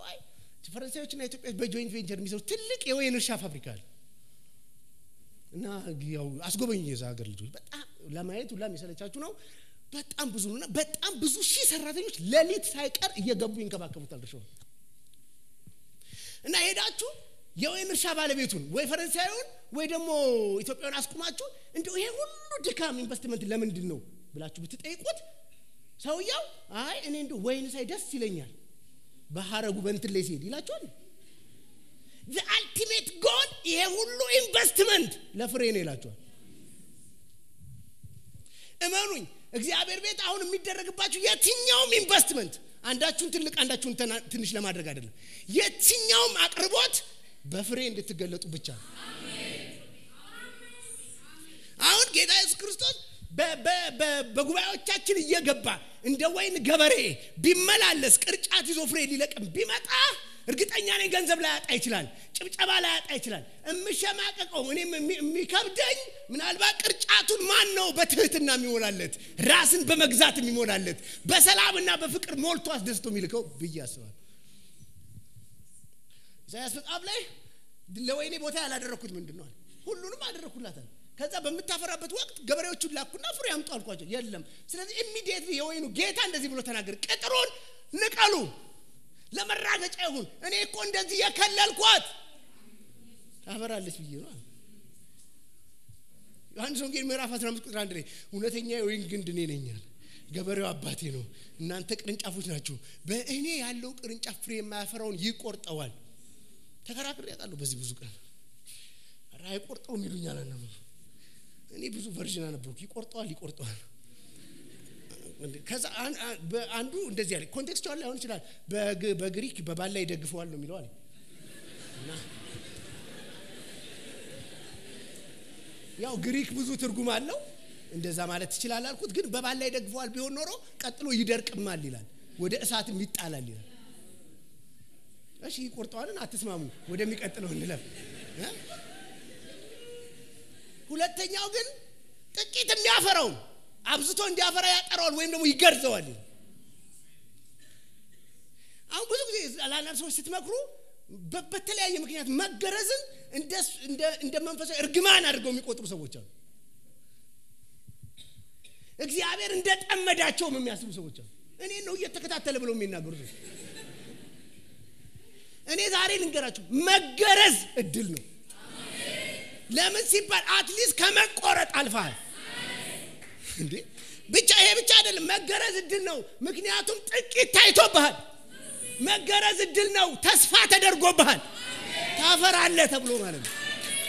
አይ ፈረንሳዮችና ኢትዮጵያ በጆይንት ቬንቸር የሚሰሩ ትልቅ የወይን እርሻ ፋብሪካ አለ እና ያው አስጎበኝ የዛ ሀገር ልጆች በጣም ለማየት ሁላ የሚሰለቻችሁ ነው። በጣም ብዙ ነው እና በጣም ብዙ ሺህ ሰራተኞች ሌሊት ሳይቀር እየገቡ ይንከባከቡታል እርሻውን እና ሄዳችሁ የወይን እርሻ ባለቤቱን ወይ ፈረንሳዩን ወይ ደግሞ ኢትዮጵያውን አስቁማችሁ እንዲሁ ይሄ ሁሉ ድካም ኢንቨስትመንት ለምንድን ነው ብላችሁ ብትጠይቁት ሰውየው አይ እኔ እንዲሁ ወይን ሳይ ደስ ይለኛል በሀረጉ በእንትን ላይ ሲሄድ ይላቸዋል። አልቲሜት ጎል ይሄ ሁሉ ኢንቨስትመንት ለፍሬ ነው ይላቸዋል። እመኑኝ እግዚአብሔር ቤት አሁን የሚደረግባችሁ የትኛውም ኢንቨስትመንት አንዳችሁን ትልቅ አንዳችሁን ትንሽ ለማድረግ አይደለም። የትኛውም አቅርቦት በፍሬ እንድትገለጡ ብቻ ነው። አሁን ጌታ ኢየሱስ ክርስቶስ በጉባኤዎቻችን እየገባ እንደ ወይን ገበሬ ቢመላለስ ቅርጫት ይዞ ፍሬ ሊለቅም ቢመጣ እርግጠኛ ነኝ ገንዘብ ላያጣ ይችላል፣ ጭብጨባ ላያጣ ይችላል። እምሸማቀቀው እኔም የሚከብደኝ ምናልባት ቅርጫቱን ማን ነው በትህትና የሚሞላለት ራስን በመግዛት የሚሞላለት በሰላምና በፍቅር ሞልቶ አስደስቶ የሚልከው ብዬ አስባለሁ። ኢሳያስ መጽሐፍ ላይ ለወይኔ ቦታ ያላደረግኩት ምንድን ነው? ሁሉንም አደረግኩላታል። ከዛ በምታፈራበት ወቅት ገበሬዎቹን ላኩና ፍሬ አምጡ አልኳቸው። የለም። ስለዚህ ኢሚዲየትሊ የወይኑ ጌታ እንደዚህ ብሎ ተናገር፣ ቅጥሩን ንቀሉ፣ ለመራገጫ ይሁን። እኔ እኮ እንደዚህ የከለልኳት ታፈራለች ብዬ ነው። ዮሐንስ ወንጌል ምዕራፍ 15 ቁጥር አንድ ላይ እውነተኛ የወይን ግንድ እኔ ነኛል፣ ገበሬው አባቴ ነው፣ እናንተ ቅርንጫፎች ናችሁ። በእኔ ያለው ቅርንጫፍ ፍሬ የማያፈራውን ይቆርጠዋል። ተከራክሬ ያውቃለሁ በዚህ ብዙ ቀን ኧረ አይቆርጠውም ይሉኛል። እኔ ብዙ ቨርዥን አነበብኩ። ይቆርጠዋል ይቆርጠዋል። ከዛ አንዱ እንደዚህ አለ። ኮንቴክስቹዋል ላይሆን ይችላል። በግሪክ በባላ ይደግፈዋል ነው የሚለው አለ። ያው ግሪክ ብዙ ትርጉም አለው። እንደዛ ማለት ትችላል አልኩት። ግን በባላ ይደግፈዋል ቢሆን ኖሮ ቀጥሎ ይደርቅማል ይላል፣ ወደ እሳትም ይጣላል ይላል። እሺ ይቆርጠዋልን? አትስማሙ። ወደሚቀጥለው እንለፍ። ሁለተኛው ግን ጥቂት የሚያፈራውን አብዝቶ እንዲያፈራ ያጠረዋል ወይም ደግሞ ይገርዘዋል። አሁን ብዙ ጊዜ ለአንዳንድ ሰዎች ስትመክሩ በተለያየ ምክንያት መገረዝን እንደ መንፈሳዊ እርግማን አድርገው የሚቆጥሩ ሰዎች አሉ። እግዚአብሔር እንደ ጠመዳቸውም የሚያስቡ ሰዎች አሉ። እኔ ነው እየተከታተለ ብለው የሚናገሩ ሰዎች። እኔ ዛሬ ልንገራችሁ፣ መገረዝ እድል ነው። ለምን ሲባል አትሊስት ከመቆረጥ አልፈሃል እንዴ። ብቻ ይሄ ብቻ አይደለም፣ መገረዝ እድል ነው። ምክንያቱም ጥቂት ታይቶብሃል። መገረዝ እድል ነው። ተስፋ ተደርጎብሃል። ታፈራለህ ተብሎ ማለት ነው።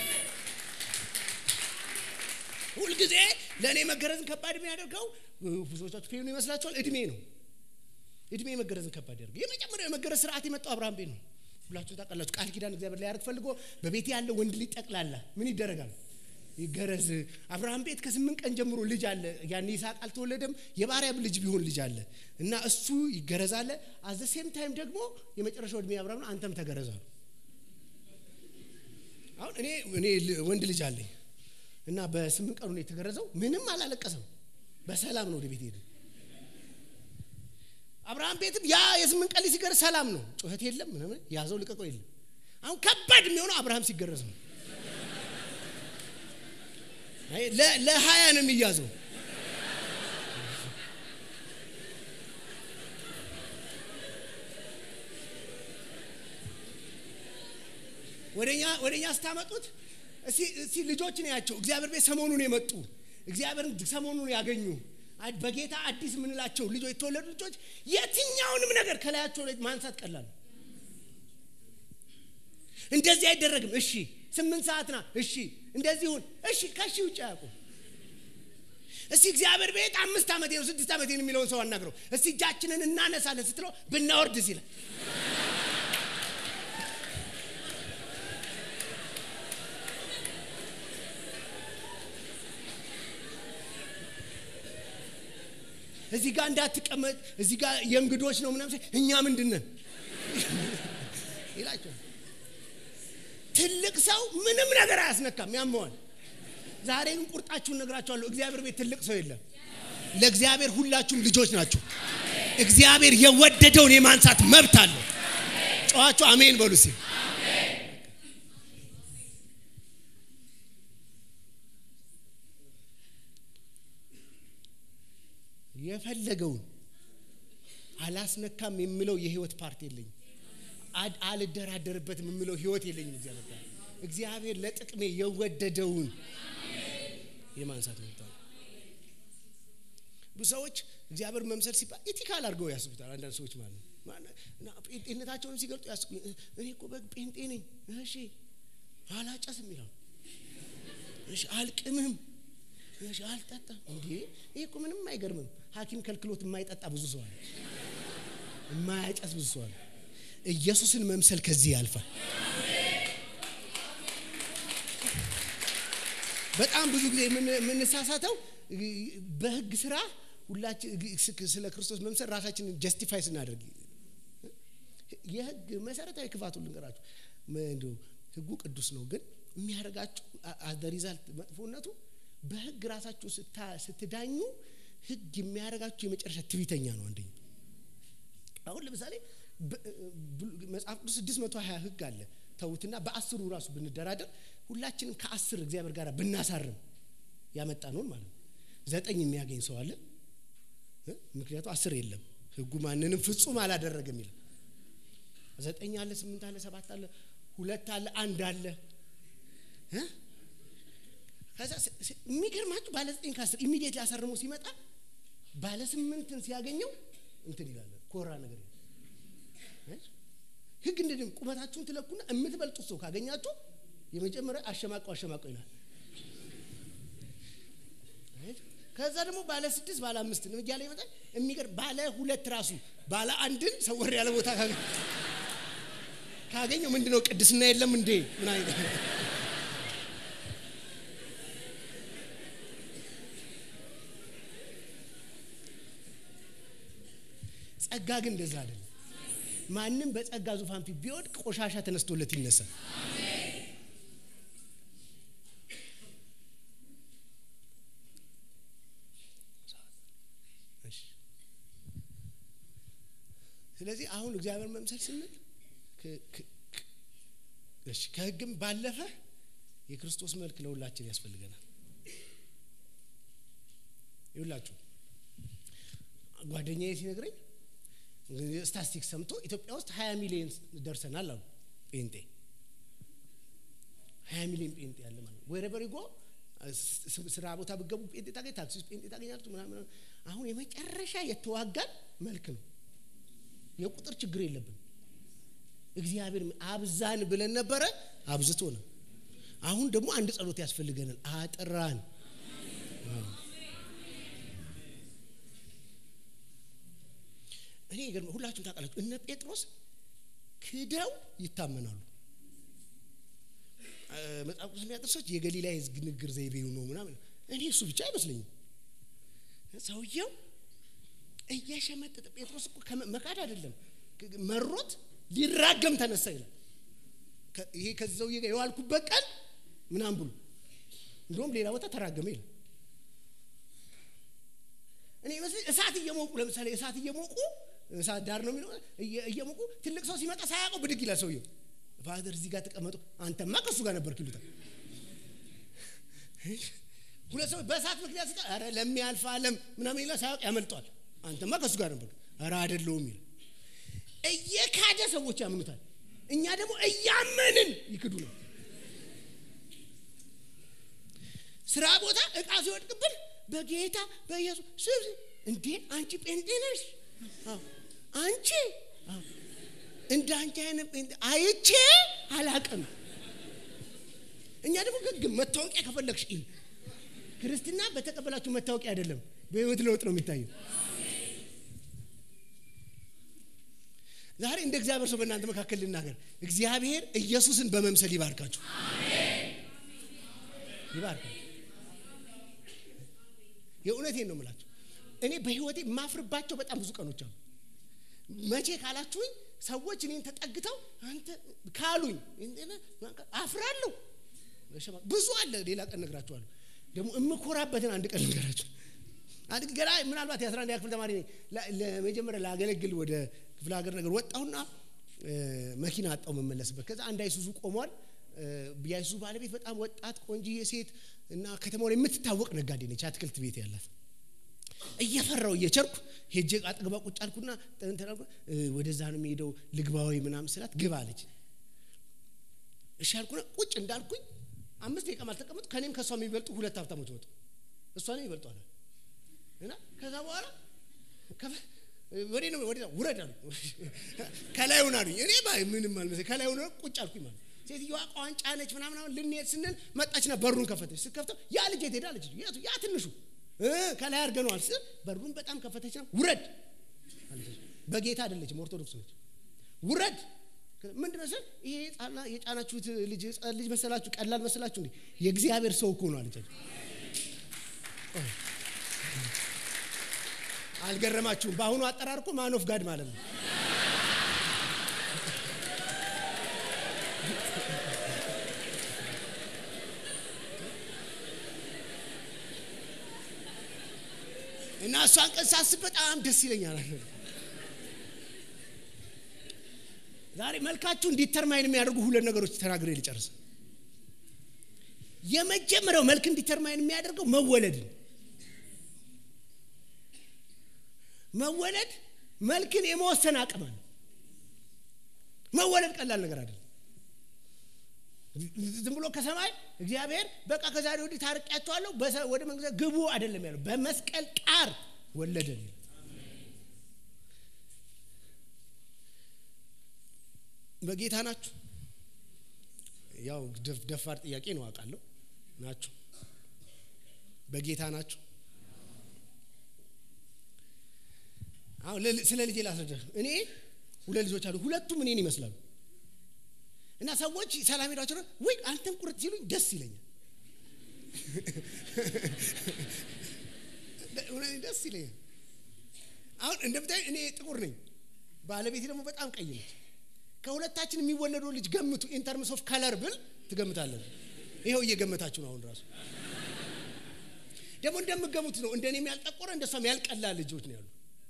ሁልጊዜ ለእኔ መገረዝን ከባድ የሚያደርገው ብዙዎቻችሁ ፌኑ ይመስላችኋል። እድሜ ነው። እድሜ መገረዝን ከባድ ያደርገው። የመጀመሪያው የመገረዝ ስርዓት የመጣው አብርሃም ቤት ነው። ሁላችሁም ታውቃላችሁ። ቃል ኪዳን እግዚአብሔር ላይ ያደርግ ፈልጎ በቤት ያለ ወንድ ልጅ ጠቅላላ ምን ይደረጋል? ይገረዝ። አብርሃም ቤት ከስምንት ቀን ጀምሮ ልጅ አለ። ያን ይስሐቅ አልተወለደም። የባሪያም ልጅ ቢሆን ልጅ አለ እና እሱ ይገረዛለ። አዘ ሴም ታይም ደግሞ የመጨረሻው እድሜ አብርሃም ነው። አንተም ተገረዛ ነው። አሁን እኔ እኔ ወንድ ልጅ አለኝ እና በስምንት ቀኑ ነው የተገረዘው። ምንም አላለቀሰም። በሰላም ነው ወደ ቤት ሄደ። አብርሃም ቤትም ያ የስምንት ቀን ሲገረዝ ሰላም ነው። ጩኸት የለም፣ ምናምን ያዘው ልቀቀው የለም። አሁን ከባድ የሚሆነው አብርሃም ሲገረዝ ነው። ለሀያ ነው የሚያዘው። ወደኛ ወደኛ ስታመጡት እስቲ ልጆችን ያቸው እግዚአብሔር ቤት ሰሞኑን የመጡ እግዚአብሔርን ሰሞኑን ያገኙ በጌታ አዲስ የምንላቸው ልጆች የተወለዱ ልጆች የትኛውንም ነገር ከላያቸው ላይ ማንሳት ቀላል እንደዚህ አይደረግም። እሺ ስምንት ሰዓት ና፣ እሺ እንደዚህ ሁን፣ እሺ ከሺ ውጭ አያውቁም። እስቲ እግዚአብሔር ቤት አምስት ዓመቴ ነው ስድስት ዓመቴ ነው የሚለውን ሰው አናግረው። እስቲ እጃችንን እናነሳለን ስትለው ብናወርድ ሲላል እዚህ ጋር እንዳትቀመጥ እዚህ ጋር የእንግዶች ነው ምናምን እኛ ምንድን ነን ይላቸዋል። ትልቅ ሰው ምንም ነገር አያስነካም፣ ያመዋል። ዛሬ ግን ቁርጣችሁን ነግራችኋለሁ። እግዚአብሔር ቤት ትልቅ ሰው የለም። ለእግዚአብሔር ሁላችሁም ልጆች ናችሁ። እግዚአብሔር የወደደውን የማንሳት መብት አለው። ጨዋችሁ አሜን በሉ እስኪ። የፈለገውን አላስነካም የምለው የህይወት ፓርት የለኝም። አድ- አልደራደርበትም የምለው ህይወት የለኝም። እግዚአብሔር ጋር እግዚአብሔር ለጥቅሜ የወደደውን የማንሳት መብት አለው። ብዙ ሰዎች እግዚአብሔር መምሰል ሲባል ኢቲካል አድርገው ያስቡታል። አንዳንድ ሰዎች ማለት ነው ማነ- እና ጴንጤነታቸውን ሲገልጡ ያስቡ እኔ እኮ በግ ጴንጤ ነኝ፣ እሺ አላጨስም ይላሉ። እሺ አልቅምም፣ እሺ አልጠጣም። እንዴ ይሄ እኮ ምንም አይገርምም። ሐኪም ከልክሎት የማይጠጣ ብዙ ሰው አለ፣ የማያጨስ ብዙ ሰው አለ። ኢየሱስን መምሰል ከዚህ ያልፋል። በጣም ብዙ ጊዜ የምን- የምንሳሳተው በህግ ስራ ሁላችን ስለ ክርስቶስ መምሰል ራሳችንን ጀስቲፋይ ስናደርግ የህግ መሰረታዊ ክፋቱ ልንገራችሁ። እንደው ህጉ ቅዱስ ነው፣ ግን የሚያደርጋችሁ አዘ ሪዛልት መጥፎነቱ በህግ ራሳችሁ ስታ- ስትዳኙ ህግ የሚያደርጋችሁ የመጨረሻ ትዕቢተኛ ነው። አንደኛ አሁን ለምሳሌ በ- ብ- መጽሐፍ ቅዱስ 620 ህግ አለ ተውትና በአስሩ ራሱ ብንደራደር ሁላችንም ከአስር እግዚአብሔር ጋር ብናሳርም ያመጣ ነውን ማለት ነው። ዘጠኝ የሚያገኝ ሰው አለ እ? ምክንያቱ አስር የለም ህጉ ማንንም ፍጹም አላደረገም ይላል። ዘጠኝ አለ፣ ስምንት አለ፣ ሰባት አለ፣ ሁለት አለ፣ አንድ አለ እ? ከዛ ስ- ስ- የሚገርማችሁ ባለ ዘጠኝ ከአስር ኢሚዲየት ሊያሳርሞ ሲመጣ ባለ ስምንትን ሲያገኘው እንትን ይላል ኮራ ነገር ይላል። እ? ህግ እንደዚህ ቁመታችሁን ትለኩና የምትበልጡት ሰው ካገኛችሁ የመጀመሪያ አሸማቀው አሸማቀው ይላል። እ? ከዛ ደግሞ ባለ ስድስት ባለ አምስት ነው እያለ ይመጣል። የሚገርም ባለ ሁለት ራሱ ባለ አንድን ሰወር ያለ ቦታ ካገ- ካገኘው ምንድነው ቅድስና የለም እንዴ ምን አይነት ጸጋ ግን እንደዛ አይደለም። ማንም በጸጋ ዙፋን ፊት ቢወድቅ ቆሻሻ ተነስቶለት ይነሳል። እሺ። ስለዚህ አሁን እግዚአብሔር መምሰል ስንል ከ- ከ- ከ- እሺ፣ ከህግም ባለፈ የክርስቶስ መልክ ለሁላችን ያስፈልገናል። ይሁላችሁ ጓደኛዬ ሲነግረኝ ስታስቲክስ ሰምቶ ኢትዮጵያ ውስጥ 20 ሚሊዮን ደርሰናል አሉ ጴንጤ 20 ሚሊዮን ጴንጤ ያለ ማለት ነው። ወይረበር ጎ ስራ ቦታ ብገቡ ጴንጤ ታገኝ፣ ታክሲ ውስጥ ጴንጤ ታገኛላችሁ ምናምን። አሁን የመጨረሻ የተዋጋን መልክ ነው። የቁጥር ችግር የለብን። እግዚአብሔር አብዛን ብለን ነበረ፣ አብዝቶ ነው። አሁን ደግሞ አንድ ጸሎት ያስፈልገናል። አጥራን እኔ ይገርም ሁላችሁም ታውቃላችሁ። እነ ጴጥሮስ ክደው ይታመናሉ። እ፣ መጽሐፍ ቅዱስ የሚያጠርሶች የገሊላ የሕዝብ ንግግር ዘይቤው ነው ምናምን። እኔ እሱ ብቻ አይመስለኝም። ሰውየው እየሸመጠጠ ጴጥሮስ እኮ ከመ- መካድ አይደለም ክ- መሮት ሊራገም ተነሳ ይላል። ከ- ይሄ ከዚህ ሰውዬ ጋር የዋልኩበት ቀን ምናምን ብሎ እንደውም ሌላ ቦታ ተራገመ ይላል። እኔ ይመስለኝ እሳት እየሞቁ ለምሳሌ እሳት እየሞቁ እሳት ዳር ነው የሚለው እየ- እየሞቁ ትልቅ ሰው ሲመጣ ሳያውቀው ብድግ ይላል ሰውየው። ፋዘር እዚህ ጋር ተቀመጡ፣ አንተማ ከእሱ ጋር ነበርክ ይሉታል። ሁለት ሰዎች በእሳት ምክንያት ሲጣ ኧረ ለሚያልፍ ዓለም ምናምን ይላል፣ ሳያውቅ ያመልጧል። አንተማ ከእሱ ጋር ነበርክ፣ ኧረ አይደለሁም ይላል። እየካደ ሰዎች ያምኑታል። እኛ ደግሞ እያመንን ይክዱ ነው። ስራ ቦታ እቃ ሲወድቅብን በጌታ በኢየሱስ ስም እንዴ አንቺ ጴንጤ ነሽ? አዎ። አንቺ አዎ። እንደ አንቺ አይነት ጴንጤ አይቼ አላቅም። እኛ ደግሞ ግግም መታወቂያ ከፈለግሽ ኢ ክርስትና በተቀበላችሁ መታወቂያ አይደለም፣ በህይወት ለውጥ ነው የሚታየው። ዛሬ እንደ እግዚአብሔር ሰው በእናንተ መካከል ልናገር። እግዚአብሔር ኢየሱስን በመምሰል ይባርካችሁ፣ ይባርካችሁ። የእውነቴን ነው የምላችሁ። እኔ በህይወቴ የማፍርባቸው በጣም ብዙ ቀኖች አሉ። መቼ ካላችሁኝ ሰዎች እኔን ተጠግተው አንተ ካሉኝ አፍራለሁ። ብዙ አለ። ሌላ ቀን ነግራችኋለሁ። ደግሞ የምኮራበትን አንድ ቀን ነገራችሁ። አንድ ገና ምናልባት የአስራ አንድ ክፍል ተማሪ ነኝ። ላ- ለመጀመሪያ ላገለግል ወደ ክፍለ ሀገር ነገር ወጣሁና መኪና አጣው መመለስበት። ከዛ አንድ አይሱዙ ቆሟል። የአይሱዙ ባለቤት በጣም ወጣት ቆንጂዬ ሴት እና ከተማው ላይ የምትታወቅ ነጋዴ ነች፣ አትክልት ቤት ያላት። እየፈራው እየቸርኩ ሄጄ አጠገቧ ቁጭ አልኩና ወደዛ ነው የሚሄደው ልግባዊ ምናምን ስላት ግባ አለች። እሺ አልኩና ቁጭ እንዳልኩኝ አምስት ደቂቃ አልተቀመጡ ከኔም ከእሷ የሚበልጡ ሁለት ሀብታሞች ወጡ። እሷ ነው ይበልጧል እና ከዛ በኋላ ወደ ነው ወደ ውረድ አሉ። ከላይ ሆና አሉኝ። እኔ ባይ ምንም አልመሰለኝ ከላይ ሆነ ቁጭ አልኩኝ ማለት ሴትዮዋ ቋንጫ ነች ምናምን ልንሄድ ስንል መጣችና በሩን ከፈተች። ስትከፍተው ያ ልጅ የት ሄዳ አለች። ያ ትንሹ ከላይ አድርገነዋል ስል በሩን በጣም ከፈተች። ነው ውረድ በጌታ አይደለችም ኦርቶዶክስ ነች። ውረድ ምንድን ነው ስል ይሄ የጫናችሁት ልጅ ልጅ መሰላችሁ? ቀላል መሰላችሁ እንዴ? የእግዚአብሔር ሰው እኮ ነው አለቻቸው። አልገረማችሁም? በአሁኑ አጠራር እኮ ማን ኦፍ ጋድ ማለት ነው። እና እሷን ቀን ሳስብ በጣም ደስ ይለኛል። ዛሬ መልካችሁ እንዲተርማይን የሚያደርጉ ሁለት ነገሮች ተናግሬ ልጨርስ። የመጀመሪያው መልክ እንዲተርማይን የሚያደርገው መወለድን መወለድ መልክን የመወሰን አቅም አለ። መወለድ ቀላል ነገር አይደለም። ዝም ብሎ ከሰማይ እግዚአብሔር በቃ ከዛሬ ወዲህ ታርቂያቸዋለሁ ወደ መንግስት ግቡ አይደለም ያለው፣ በመስቀል ቃር ወለደን። በጌታ ናችሁ? ያው ደፋር ጥያቄ ነው አውቃለሁ። ናችሁ? በጌታ ናችሁ? አሁን ስለ ልጄ ላስረዳ። እኔ ሁለት ልጆች አሉ። ሁለቱም እኔን ይመስላሉ። እና ሰዎች ሰላም ሄዷቸው ነው ወይ አንተም ቁርጥ ሲሉኝ ደስ ይለኛል። ደስ ይለኛል። አሁን እንደምታይ እኔ ጥቁር ነኝ፣ ባለቤቴ ደግሞ በጣም ቀይ ነች። ከሁለታችን የሚወለደው ልጅ ገምቱ። ኢንተርምስ ኦፍ ከለር ብል ትገምታለን። ይኸው እየገመታችሁ ነው። አሁን ራሱ ደግሞ እንደምገሙት ነው። እንደኔም ያልጠቆረ እንደሷም ያልቀላ ልጆች ነው ያሉ።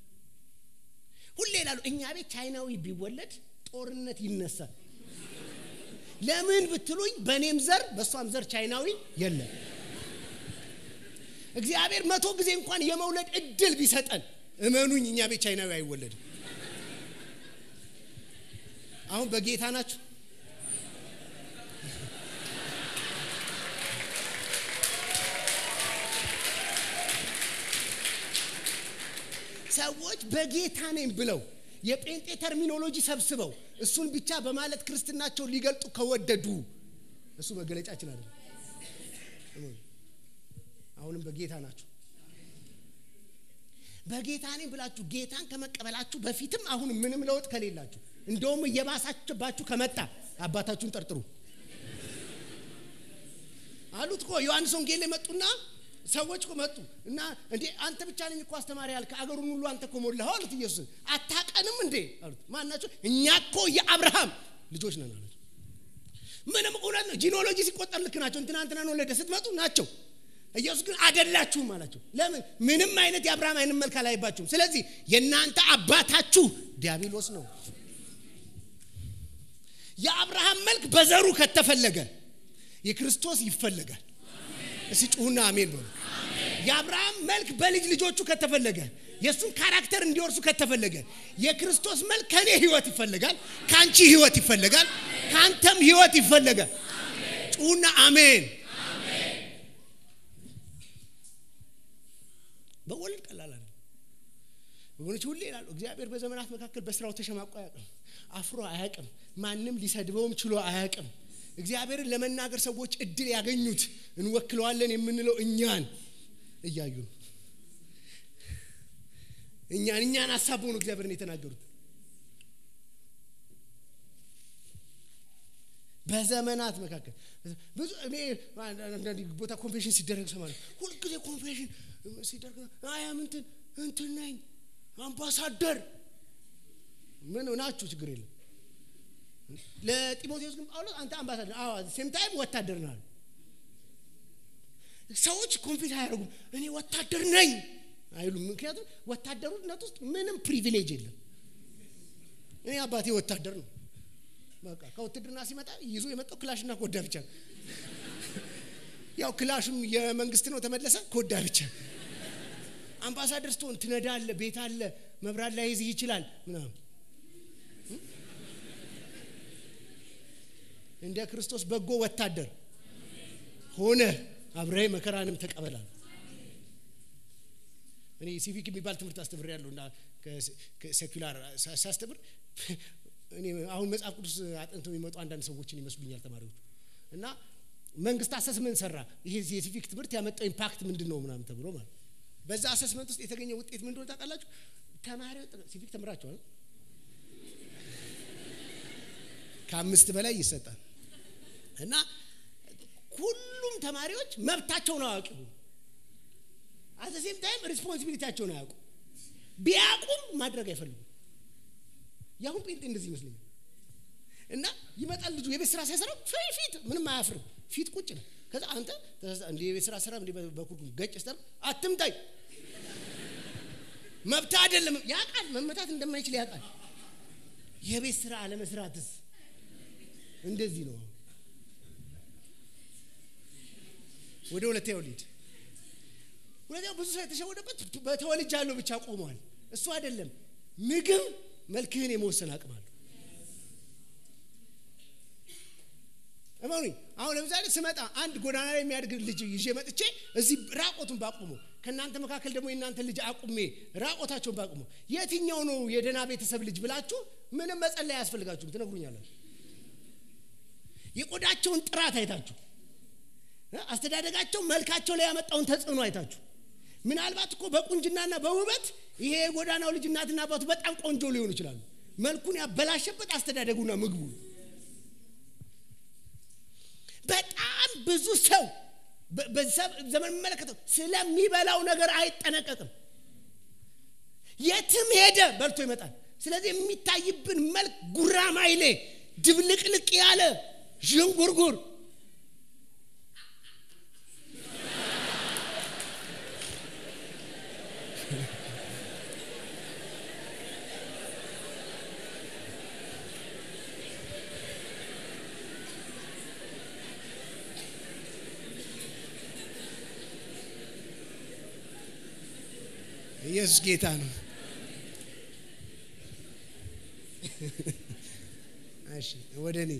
ሁሌ ይላሉ እኛ ቤት ቻይናዊ ቢወለድ ጦርነት ይነሳል። ለምን ብትሉኝ በእኔም ዘር በእሷም ዘር ቻይናዊ የለም። እግዚአብሔር መቶ ጊዜ እንኳን የመውለድ እድል ቢሰጠን እመኑኝ እኛ ቤት ቻይናዊ አይወለድም። አሁን በጌታ ናችሁ? ሰዎች በጌታ ነኝ ብለው የጴንጤ ተርሚኖሎጂ ሰብስበው እሱን ብቻ በማለት ክርስትናቸውን ሊገልጡ ከወደዱ እሱ መገለጫችን አይደለም። አሁንም በጌታ ናችሁ። በጌታ ነኝ ብላችሁ ጌታን ከመቀበላችሁ በፊትም አሁን ምንም ለውጥ ከሌላችሁ እንደውም እየባሳችባችሁ ከመጣ አባታችሁን ጠርጥሩ አሉት እኮ ዮሐንስ ወንጌል ላይ መጡና ሰዎች እኮ መጡ እና እንዴ አንተ ብቻ ነኝ እኮ አስተማሪ ያልክ አገሩን ሁሉ አንተ እኮ ሞላኸው አሉት ኢየሱስ አታቀንም እንዴ አሉት ማናቸው እኛ እኮ የአብርሃም ልጆች ነን አሉት ምንም እውነት ነው ጂኖሎጂ ሲቆጠር ልክ ናቸው እንትና እንትናን ወለደ ስትመጡ ናቸው ኢየሱስ ግን አደላችሁም አላቸው ለምን ምንም አይነት የአብርሃም አይነት መልክ አላይባችሁም ስለዚህ የእናንተ አባታችሁ ዲያብሎስ ነው የአብርሃም መልክ በዘሩ ከተፈለገ የክርስቶስ ይፈለጋል እስቲ ጩሁና አሜን በሉ የአብርሃም መልክ በልጅ ልጆቹ ከተፈለገ የእሱን ካራክተር እንዲወርሱ ከተፈለገ የክርስቶስ መልክ ከእኔ ህይወት ይፈለጋል ከአንቺ ህይወት ይፈለጋል ከአንተም ህይወት ይፈለጋል ጩሁና አሜን በወልድ ቀላል አይደለም ወገኖች ሁሌ ይላሉ እግዚአብሔር በዘመናት መካከል በስራው ተሸማቆ አያውቅም አፍሮ አያውቅም ማንም ሊሰድበውም ችሎ አያውቅም እግዚአብሔርን ለመናገር ሰዎች እድል ያገኙት እንወክለዋለን የምንለው እኛን እያዩ ነው እኛን እኛን አሳበው ነው እግዚአብሔርን የተናገሩት በዘመናት መካከል ብዙ እኔ አንዳንድ ቦታ ኮንፌሽን ሲደረግ ሰማለሁ ሁልጊዜ ኮንፌሽን ሲደረግ አያም እንትን እንትን ነኝ አምባሳደር ምን ናችሁ ችግር የለም ለጢሞቴዎስ ግን ጳውሎስ አንተ አምባሳደር አዎ ሴም ታይም ወታደር ነው ሰዎች ኮንፊት አያደርጉም እኔ ወታደር ነኝ አይሉም ምክንያቱም ወታደሩነት ውስጥ ምንም ፕሪቪሌጅ የለም እኔ አባቴ ወታደር ነው በቃ ከውትድርና ሲመጣ ይዞ የመጣው ክላሽና ኮዳ ብቻ ነው። ያው ክላሽም የመንግስት ነው ተመለሰ፣ ኮዳ ብቻ። አምባሳደር ስትሆን ትነዳለ፣ ቤት አለ፣ መብራት ላይ ይዝህ ይችላል ምናምን። እንደ ክርስቶስ በጎ ወታደር ሆነ አብረህ መከራንም ተቀበላል። እኔ ሲቪክ የሚባል ትምህርት አስተምር ያለሁ እና ሴኩላር ሳስተምር እኔ አሁን መጽሐፍ ቅዱስ አጥንተው የሚመጡ አንዳንድ ሰዎችን ይመስሉኛል ተማሪዎቹ እና መንግስት አሰስመንት ሰራ። ይሄ የሲቪክ ትምህርት ያመጣው ኢምፓክት ምንድን ነው ምናምን ተብሎ ማለት በዛ አሰስመንት ውስጥ የተገኘ ውጤት ምን እንደሆነ ታውቃላችሁ? ተማሪዎች ሲቪክ ተምራችኋል? ከአምስት በላይ ይሰጣል እና ሁሉም ተማሪዎች መብታቸውን አዋቂ ሆኑ። አዘሴም ታይም ሪስፖንሲቢሊቲያቸውን አያውቁ። ቢያውቁም ማድረግ አይፈልጉም። የአሁን ጴንጤ እንደዚህ ይመስለኛል። እና ይመጣል ልጁ የቤት ስራ ሲያሰራ ፊት ምንም አያፍርም። ፊት ቁጭ ነው። ከዛ አንተ እንደ የቤት ስራ ስራ እንደ በኩርኩም ገጭ ስተር አትምታኝ፣ መብት አይደለም። ያውቃል መመታት እንደማይችል ያውቃል። የቤት ስራ አለመስራትስ እንደዚህ ነው። ወደ ሁለተኛው ሊድ ሁለተኛው ብዙ ሰው የተሸወደበት በተወልጃለሁ ብቻ ቆሟል። እሱ አይደለም። ምግብ መልክህን የመወሰን አቅም አለው። እመኑኝ። አሁን ለምሳሌ ስመጣ አንድ ጎዳና ላይ የሚያድግ ልጅ ይዤ መጥቼ እዚህ ራቆቱን ባቁሞ ከእናንተ መካከል ደግሞ የእናንተ ልጅ አቁሜ ራቆታቸውን ባቁሞ የትኛው ነው የደህና ቤተሰብ ልጅ ብላችሁ ምንም መጸለይ አያስፈልጋችሁም፣ ትነግሩኛላችሁ። የቆዳቸውን ጥራት አይታችሁ አስተዳደጋቸው መልካቸው ላይ ያመጣውን ተጽዕኖ አይታችሁ ምናልባት እኮ በቁንጅናና በውበት ይሄ የጎዳናው ልጅ እናትና አባቱ በጣም ቆንጆ ሊሆኑ ይችላሉ። መልኩን ያበላሸበት አስተዳደጉና ምግቡ ነው። በጣም ብዙ ሰው ዘመን የሚመለከተው ስለሚበላው ነገር አይጠነቀቅም። የትም ሄደ በልቶ ይመጣል። ስለዚህ የሚታይብን መልክ ጉራማይሌ፣ ድብልቅልቅ ያለ ዥንጉርጉር ኢየሱስ ጌታ ነው። እሺ ወደ እኔ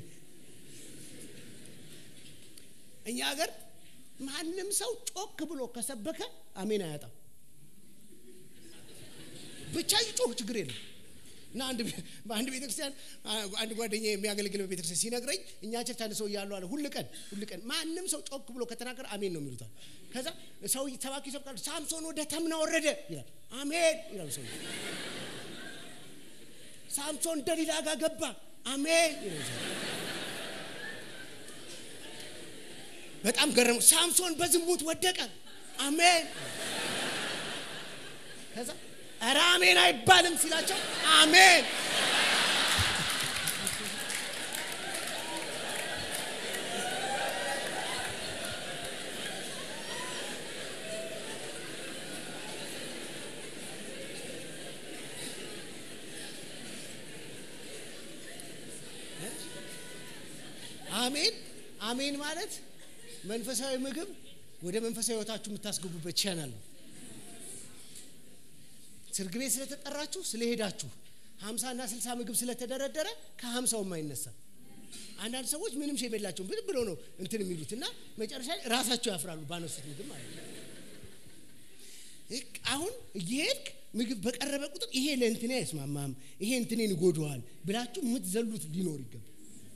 እኛ ሀገር ማንም ሰው ጮክ ብሎ ከሰበከ አሜን አያጣም። ብቻ ይጮህ ችግር የለም። እና አንድ በአንድ ቤተክርስቲያን አንድ ጓደኛ የሚያገለግል ቤተክርስቲያን ሲነግረኝ እኛ ቸርች አንድ ሰው እያሉ አለ ሁል ቀን ሁል ቀን ማንም ሰው ጮክ ብሎ ከተናገረ አሜን ነው የሚሉታል። ከዛ ሰው ሰባኪ ይሰብካሉ። ሳምሶን ወደ ተምና ወረደ ይላል። አሜን ይላሉ ሰው። ሳምሶን ደሊላ ጋር ገባ። አሜን ይላሉ ሰው። በጣም ገረሙ። ሳምሶን በዝሙት ወደቀ። አሜን ከዛ ኧረ አሜን አይባልም ሲላቸው አሜን አሜን አሜን ማለት መንፈሳዊ ምግብ ወደ መንፈሳዊ ህይወታችሁ የምታስገቡበት ቻናል ነው። ስርግ ቤት ስለተጠራችሁ ስለሄዳችሁ ሀምሳና ስልሳ ምግብ ስለተደረደረ ከሀምሳውም አይነሳ። አንዳንድ ሰዎች ምንም ሼም የላቸውም ብን ብሎ ነው እንትን የሚሉት እና መጨረሻ ላይ ራሳቸው ያፍራሉ ባነሱት ምግብ ማለት ነው። አሁን እየሄድክ ምግብ በቀረበ ቁጥር ይሄ ለእንትኔ አይስማማም፣ ይሄ እንትኔን ይጎደዋል ብላችሁ የምትዘሉት ሊኖር ይገባል።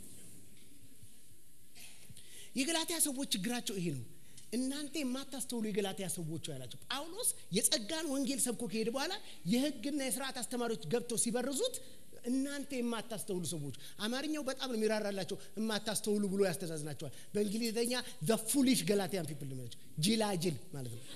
የገላትያ ሰዎች ችግራቸው ይሄ ነው። እናንተ የማታስተውሉ የገላትያ ሰዎች ያላቸው ጳውሎስ የጸጋን ወንጌል ሰብኮ ከሄደ በኋላ የሕግና የስርዓት አስተማሪዎች ገብተው ሲበርዙት እናንተ የማታስተውሉ ሰዎች፣ አማርኛው በጣም ነው የሚራራላቸው። የማታስተውሉ ብሎ ያስተዛዝናቸዋል። በእንግሊዝኛ ዘ ፉሊሽ ገላትያን ፒፕል ናቸው። ጅላጅል ማለት ነው።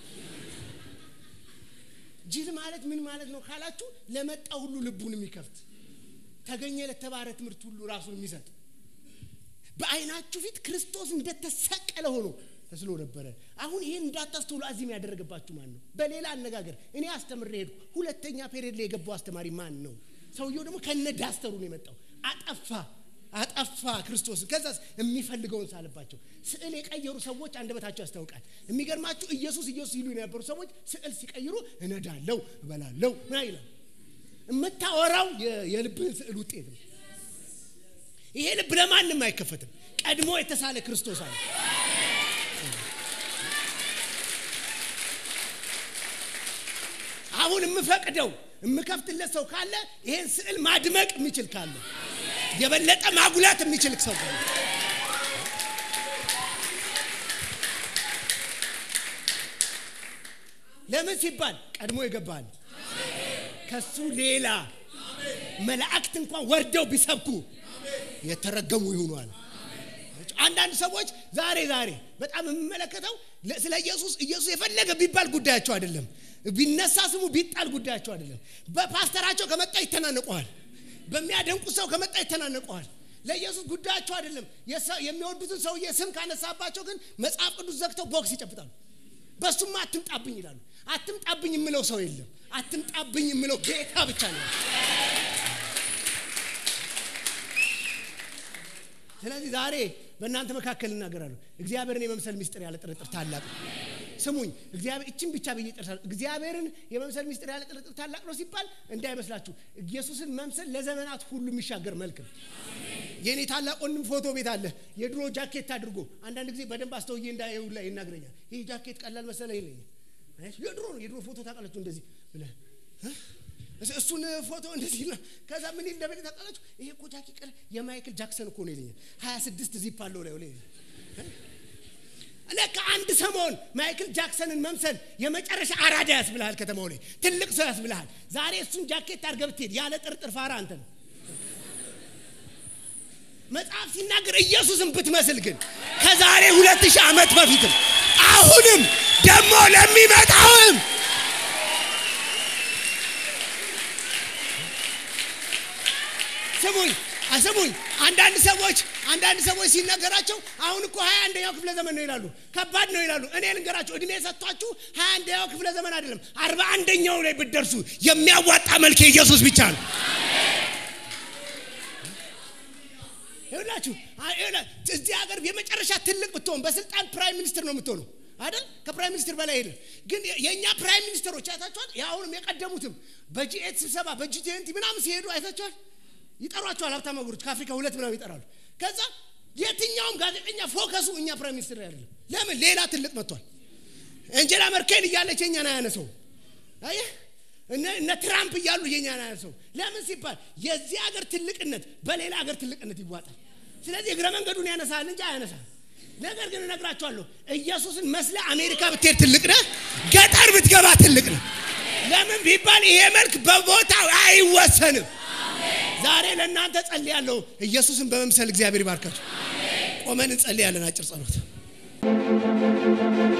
ጅል ማለት ምን ማለት ነው ካላችሁ፣ ለመጣ ሁሉ ልቡን የሚከፍት ተገኘ ለተባረ ትምህርት ሁሉ ራሱን የሚሰጥ በዓይናችሁ ፊት ክርስቶስ እንደተሰቀለ ሆኖ ተስሎ ነበረ። አሁን ይህን እንዳታስተውሉ አዚም ያደረገባችሁ ማን ነው? በሌላ አነጋገር እኔ አስተምሬ ሄድኩ። ሁለተኛ ፔሪድ ላይ የገባው አስተማሪ ማን ነው? ሰውየው ደግሞ ከነ ዳስተሩ ነው የመጣው። አጠፋ። አጠፋ ክርስቶስን። ከዛስ የሚፈልገውን ሳለባቸው። ስዕል የቀየሩ ሰዎች አንደበታቸው ያስታውቃል። የሚገርማችሁ ኢየሱስ ኢየሱስ ይሉ የነበሩ ሰዎች ስዕል ሲቀይሩ እነዳለው፣ እበላለው ምን ይላል። የምታወራው የልብህን ስዕል ውጤት ነው። ይሄ ልብ ለማንም አይከፈትም። ቀድሞ የተሳለ ክርስቶስ አለ። አሁን የምፈቅደው የምከፍትለት ሰው ካለ ይሄን ስዕል ማድመቅ የሚችል ካለ የበለጠ ማጉላት የሚችል ሰው ካለ ለምን ሲባል ቀድሞ ይገባል። ከሱ ሌላ መላእክት እንኳን ወርደው ቢሰብኩ የተረገሙ ይሆኑ አለ። አንዳንድ ሰዎች ዛሬ ዛሬ በጣም የምመለከተው ስለ ኢየሱስ ኢየሱስ የፈለገ ቢባል ጉዳያቸው አይደለም። ቢነሳ ስሙ ቢጣል ጉዳያቸው አይደለም። በፓስተራቸው ከመጣ ይተናነቀዋል። በሚያደንቁት ሰው ከመጣ ይተናነቀዋል። ለኢየሱስ ጉዳያቸው አይደለም። የሚወዱትን ሰውዬ ስም ካነሳባቸው ግን መጽሐፍ ቅዱስ ዘግተው ቦክስ ይጨብጣሉ። በሱማ አትምጣብኝ ይላሉ። አትምጣብኝ የምለው ሰው የለም። አትምጣብኝ የምለው ጌታ ብቻ ነው። ስለዚህ ዛሬ በእናንተ መካከል እናገራለሁ። እግዚአብሔርን የመምሰል ሚስጥር ያለ ጥርጥር ታላቅ ነው። ስሙኝ፣ እግዚአብሔር እችን ብቻ ብዬ ጨርሳለሁ። እግዚአብሔርን የመምሰል ሚስጥር ያለ ጥርጥር ታላቅ ነው ሲባል እንዳይመስላችሁ ኢየሱስን መምሰል ለዘመናት ሁሉ የሚሻገር መልክ ነው። የእኔ ታላቅ ወንድም ፎቶ ቤት አለ። የድሮ ጃኬት አድርጎ አንዳንድ ጊዜ በደንብ አስተውዬ እንዳየው ላይ ይናገረኛል። ይህ ጃኬት ቀላል መሰለ ይለኛል። የድሮ ነው የድሮ ፎቶ ታውቃላችሁ፣ እንደዚህ ብለህ እሱን ፎቶ እንደዚህ ከዛ ምን ይል እንደበለ ታውቃላችሁ። ይሄ እኮ ጃኬት ቀለ የማይክል ጃክሰን እኮ ነው ይለኛል። ሀያ ስድስት ዚፕ አለው ላይ ላይ ለካ አንድ ሰሞን ማይክል ጃክሰንን መምሰል የመጨረሻ አራዳ ያስብልሃል። ከተማው ላይ ትልቅ ሰው ያስብልሃል። ዛሬ እሱን ጃኬት አድርገህ ብትሄድ ያለ ጥርጥር ፋራ አንተ ነው። መጽሐፍ ሲናገር ኢየሱስን ብትመስል ግን ከዛሬ ሁለት ሺህ ዓመት በፊትም አሁንም ደግሞ ለሚመጣውም ስሙኝ አስሙኝ። አንዳንድ ሰዎች አንዳንድ ሰዎች ሲነገራቸው አሁን እኮ ሀያ አንደኛው ክፍለ ዘመን ነው ይላሉ። ከባድ ነው ይላሉ። እኔ ልንገራቸው፣ እድሜ ሰጥቷችሁ ሀያ አንደኛው ክፍለ ዘመን አይደለም አርባ አንደኛው ላይ ብትደርሱ የሚያዋጣ መልክ የኢየሱስ ብቻ ነው። ይኸውላችሁ እዚህ ሀገር የመጨረሻ ትልቅ ብትሆን በስልጣን ፕራይም ሚኒስትር ነው የምትሆነው አይደል? ከፕራይም ሚኒስትር በላይ ሄደ። ግን የእኛ ፕራይም ሚኒስትሮች አይታችኋል? አሁንም የቀደሙትም በጂኤት ስብሰባ በጂ ትዌንቲ ምናምን ሲሄዱ አይታችኋል? ይጠሯቸዋል። ሀብታም ሀገሮች ከአፍሪካ ሁለት ምናምን ይጠራሉ። ከዛ የትኛውም ጋዜጠኛ ፎከሱ እኛ ፕራይም ሚኒስትር አይደለም። ለምን ሌላ ትልቅ መጥቷል። አንጀላ መርኬል እያለች የኛን አያነሰው። አየህ እነ ትራምፕ እያሉ የኛን አያነሰው። ለምን ሲባል የዚህ ሀገር ትልቅነት በሌላ ሀገር ትልቅነት ይዋጣል። ስለዚህ እግረ መንገዱን ያነሳል እንጂ አያነሳል። ነገር ግን እነግራቸዋለሁ ኢየሱስን መስለ አሜሪካ ብትሄድ ትልቅ ነህ፣ ገጠር ብትገባ ትልቅ ነህ። ለምን ቢባል ይሄ መልክ በቦታው አይወሰንም። ዛሬ ለእናንተ ጸልያለሁ። ኢየሱስን በመምሰል እግዚአብሔር ይባርካችሁ። ቆመን እንጸልያለን። አጭር ጸሎት